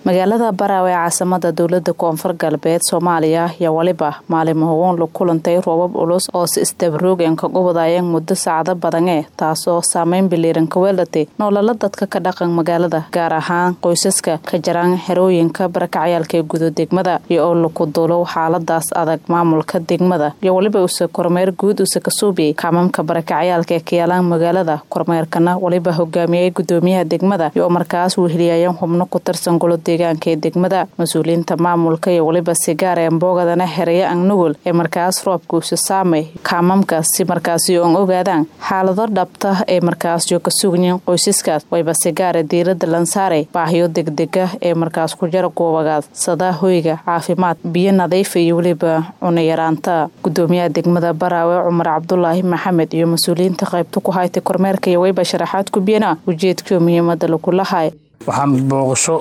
magaalada baraawe ee caasimada dowlada koonfur galbeed soomaaliya ayaa weliba maalimohogoon la kulantay roobab culus oo si isdabaroogeen kaga wadayeen muddo saacado badane taasoo saameyn biliiran ka weelatay noolala dadka ka dhaqan magaalada gaar ahaan qoysaska ka jaraan xerooyinka barakacyaalka ee gudo degmada iyo oo laku duulo xaaladaas adag maamulka degmada iyo weliba use kormeer guud use ka suubiyey kaamamka barakacyaalka ee kayaalaan magaalada kormeerkana weliba hogaamiyey gudoomiyaha degmada iyo markaas weheliyayeen xubno ku tirsan golo deegaanka ee degmada mas-uuliyiinta maamulka iyo weliba sigaar ee mboogadana xeraya angnugul ee markaas roobka use saamay kaamamka si markaasi oon ogaadaan xaalado dhabta ee markaasyo ka sugnayen qoysaskaas wayba sigaare diirada lansaaray baahiyo degdega ee markaas ku jara goobagaad sadaa hoyga caafimaad biyo nadiifa iyo weliba cunayaraanta gudoomiyaha degmada baraawe cumar cabdulaahi maxamed iyo mas-uuliyiinta qaybta ku haytay kormeerka iyo wayba sharaxaad ku biyana ujeedkio muhiimada lagulahay waxaan booqasho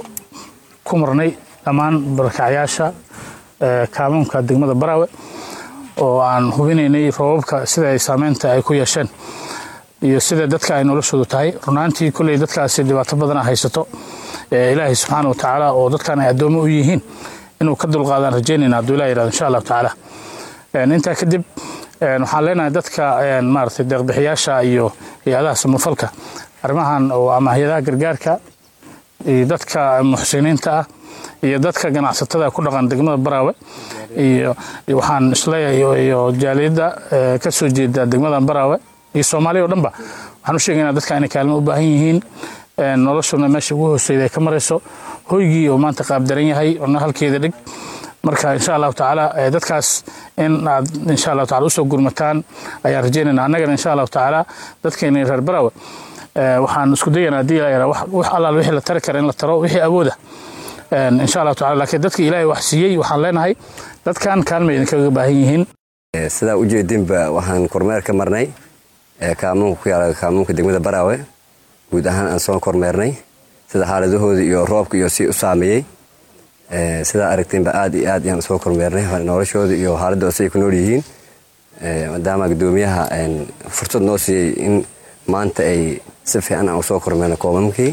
ku marnay dhammaan barakacyaasha kaalmoonka degmada baraawe oo aan hubinaynay roobabka sida ay saameynta ay ku yeesheen iyo sida dadka ay noloshoodu tahay runaantii kolley dadkaasi dhibaato badana haysato ilaahay subxaana wa tacaala oo dadkan ay addoomo u yihiin inuu ka dulqaadaan rajaynayna hadduu ilah yirahdo insha allahu tacaala intaa kadib waxaan leenahay dadka maaragtay deeqbixiyaasha iyo hay-adaha samafalka arrimahan oo ama hay-adaha gargaarka iyo dadka muxsiniinta ah iyo dadka ganacsatada ku dhaqan degmada baraawe iyo waxaan isleeyahay iyo jaaliyadda ka soo jeeda degmada baraawe iyo soomaaliya o dhanba waxaan u sheegaynaa dadka inay kaalmo u baahan yihiin noloshuna meesha ugu hooseyda ay ka marayso hoygii oo maanta qaabdaran yahay ona halkeeda dhig marka insha allahu tacaala dadkaas in aad insha allahu tacala usoo gurmataan ayaan rajaynayna annagana insha allahu tacaala dadkeena reer baraawe waxaan isku dayanaa hadii la wax allaal wixii la tari kara in la taro wixii awooda insha allahu tacala laakiin dadka ilaahay wax siiyey waxaan leenahay dadkan kaalmay idinkaga baahan yihiin sidaa ujeedinba waxaan kormeer ka marnay kaamuunka ku yaala kaamuunka degmada baraawe guud ahaan aan soo kormeernay sida xaaladahooda iyo roobka iyo si u saameeyey sidaa aragteenba aad iyo aad ayaan soo kormeernay noloshooda iyo xaaladooda siay ku nool yihiin maadaama gudoomiyaha fursad noo siiyey in maanta ay si fiican aan usoo kormeerno koomamkii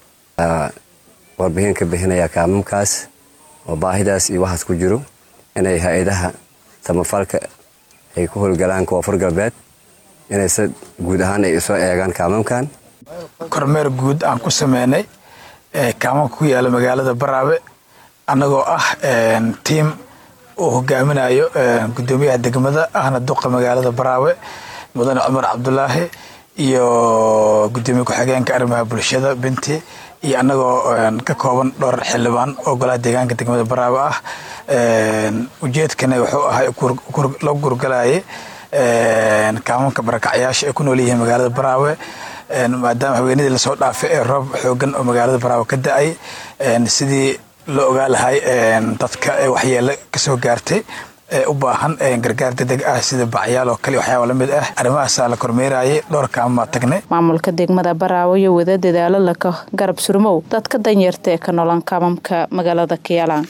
warbixin ka bixinaya kaamamkaas oo baahidaas iyo waxaas ku jiro inay hay-adaha samafalka ay ku howlgalaan koonfur galbeed inay se guud ahaan ay soo eegaan kaamamkan kormeer guud aan ku sameynay kaamamka ku yaala magaalada baraawe annagoo ah tiim uu hogaaminayo gudoomiyaha degmada ahna duqa magaalada baraawe mudane cumar cabdulaahi iyo gudoomiye ku-xigeenka arrimaha bulshada binti iyo annagoo ka kooban dhowr xildhibaan oo golaha deegaanka degmada baraawe ah ujeedkana wuxuu ahay loo gurgalayay kaamanka barakacyaasha ay ku nool yihiin magaalada baraawe maadaama haweenadii lasoo dhaafay ee roob xoogan oo magaalada baraawe ka da-ay sidii loo ogaa lahay dadka waxyeelo kasoo gaartay ee u baahan gargaar degdeg ah sida bacyaal oo kale waxyaaba lamid ah arrimahaasaa la kormeerayay dhowr kaamaa tagnay maamulka degmada baraawe iyo wada dadaalo laka garab surmow dadka danyarta ee ka nolan kaamamka magaalada kiyaalaan